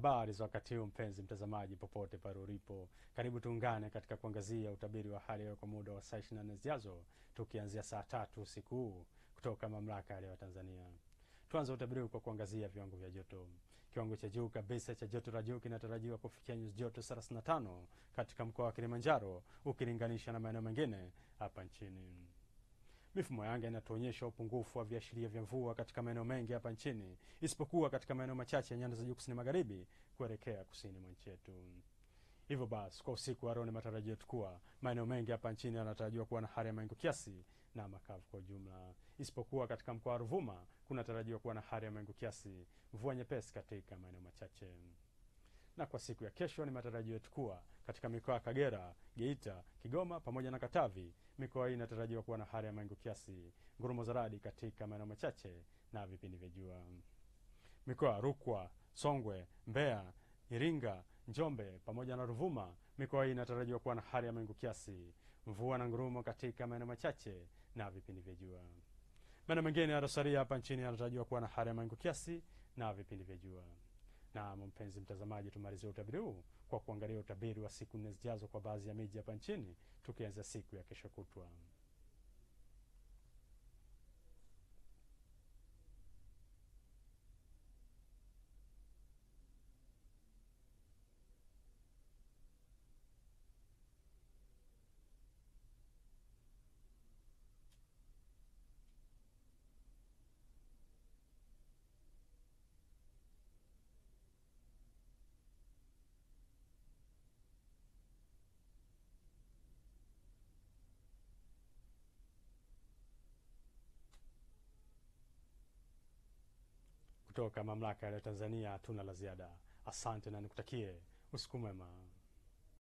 Habari za wakati huu mpenzi mtazamaji, popote pale ulipo, karibu tuungane katika kuangazia utabiri wa hali ya hewa kwa muda wa saa 24 zijazo, tukianzia saa tatu usiku huu kutoka mamlaka ya hali ya hewa Tanzania. Tuanze utabiri huu kwa kuangazia viwango vya joto. Kiwango cha juu kabisa cha joto la juu kinatarajiwa kufikia nyuzi joto 35 katika mkoa wa Kilimanjaro ukilinganisha na maeneo mengine hapa nchini. Mifumo ya anga inatuonyesha upungufu wa viashiria vya mvua katika maeneo mengi hapa nchini isipokuwa katika maeneo machache ya nyanda za juu kusini magharibi kuelekea kusini mwa nchi yetu. Hivyo basi, kwa usiku wa leo ni matarajio yetu kuwa maeneo mengi hapa nchini yanatarajiwa kuwa na hali ya mawingu kiasi na makavu kwa ujumla, isipokuwa katika mkoa wa Ruvuma kunatarajiwa kuwa na hali ya mawingu kiasi, mvua nyepesi katika maeneo machache na kwa siku ya kesho ni matarajio yetu kuwa katika mikoa ya Kagera, Geita, Kigoma pamoja na Katavi, mikoa hii inatarajiwa kuwa na hali ya mawingu kiasi, ngurumo za radi katika maeneo machache na vipindi vya jua. Mikoa ya Rukwa, Songwe, Mbeya, Iringa, Njombe pamoja na Ruvuma, mikoa hii inatarajiwa kuwa na hali ya mawingu kiasi, mvua na ngurumo katika maeneo machache na vipindi vya jua. Maeneo mengine yaliyosalia hapa nchini yanatarajiwa kuwa na hali ya mawingu kiasi na vipindi vya jua. Na mpenzi mtazamaji, tumalizie utabiri huu kwa kuangalia utabiri wa siku nne zijazo kwa baadhi ya miji hapa nchini, tukianza siku ya kesho kutwa. Kutoka mamlaka ya Tanzania hatuna la ziada. Asante na nikutakie usiku mwema.